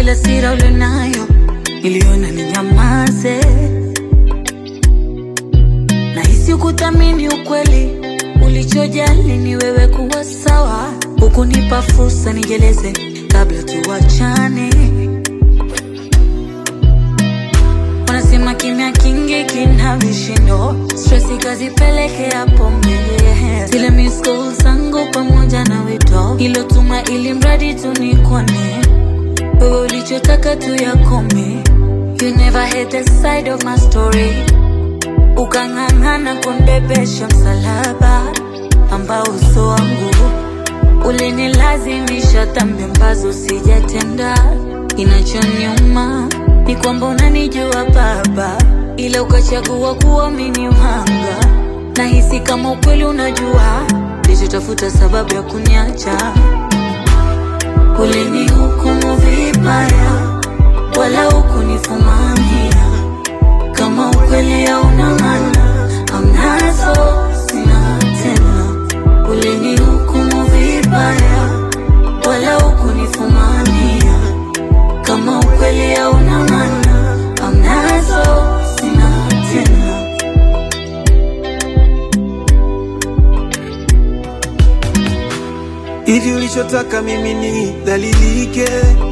ila sira ulionayo niliona ni nyamaze. Nahisi kuthamini ukweli, ulichojali ni wewe kuwa sawa, hukunipa fursa nijeleze kabla tuwachane. Wanasema kimya kingi kina vishindo, stress ikazipelekea pombe. Zile miss calls zangu pamoja na wito ilotuma ili mradi tu nikone wewe, ulichotaka tu yakome. You never hate the side of my story, ukang'ang'ana kunibebesha msalaba ambao uso wangu ulinilazimisha dhambi ambazo sijatenda. Kinachoniuma ni kwamba unanijua Baba, ila ukachagua kuwa mimi ni mhanga. Nahisi kama ukweli unajua, nilichotafuta sababu ya kuniacha. Ulinihukumu vibaya, wala hukunifumania. Kama ukweli hauna maana, hamnazo sina tena. Ulinihukumu vibaya, wala hukunifumania. Kama ukweli hauna maana, hamnazo sina tena. Hivi ulichotaka mimi ni dhalilike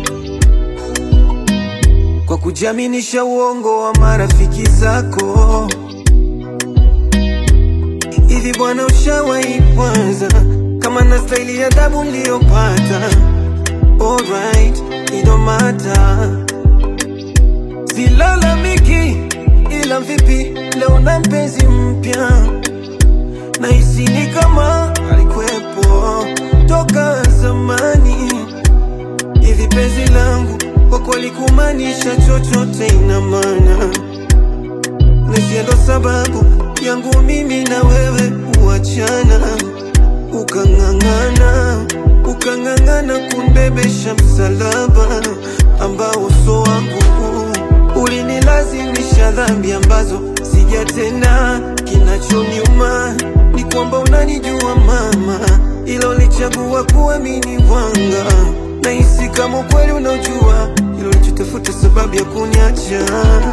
kwa kujiaminisha uongo wa marafiki zako. Hivi bwana, ushawahi kwanza kama na staili ya adabu niliyopata? Alright, it don't matter. Silalamiki, ila vipi leo na mpenzi mpya Nahisi ni kama alikuwepo toka zamani. Hivi penzi langu kwa kweli kumaanisha chochote ina maana, nisia ndo sababu yangu mimi na wewe kuachana. Ukang'ang'ana, ukang'ang'ana kunibebesha msalaba ambao uso wangu ulinilazimisha dhambi ambazo sijatenda. Kinachoniuma ni kwamba unanijua mama, ila ulichagua kuamini wanga. Nahisi kama ukweli unaojua, ila ulichotafuta sababu ya kuniacha.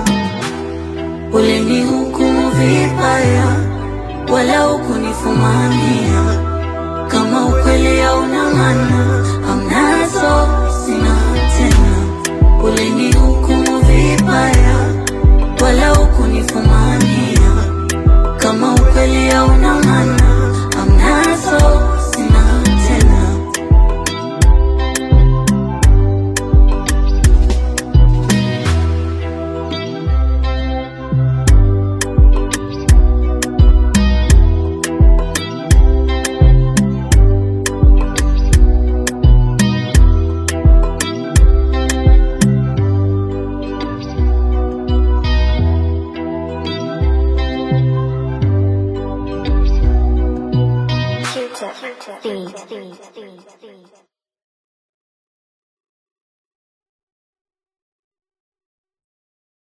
Ulinihukumu vibaya, wala hukunifumania. Kama ukweli hauna maana, hamnazo sina tena. Ulinihukumu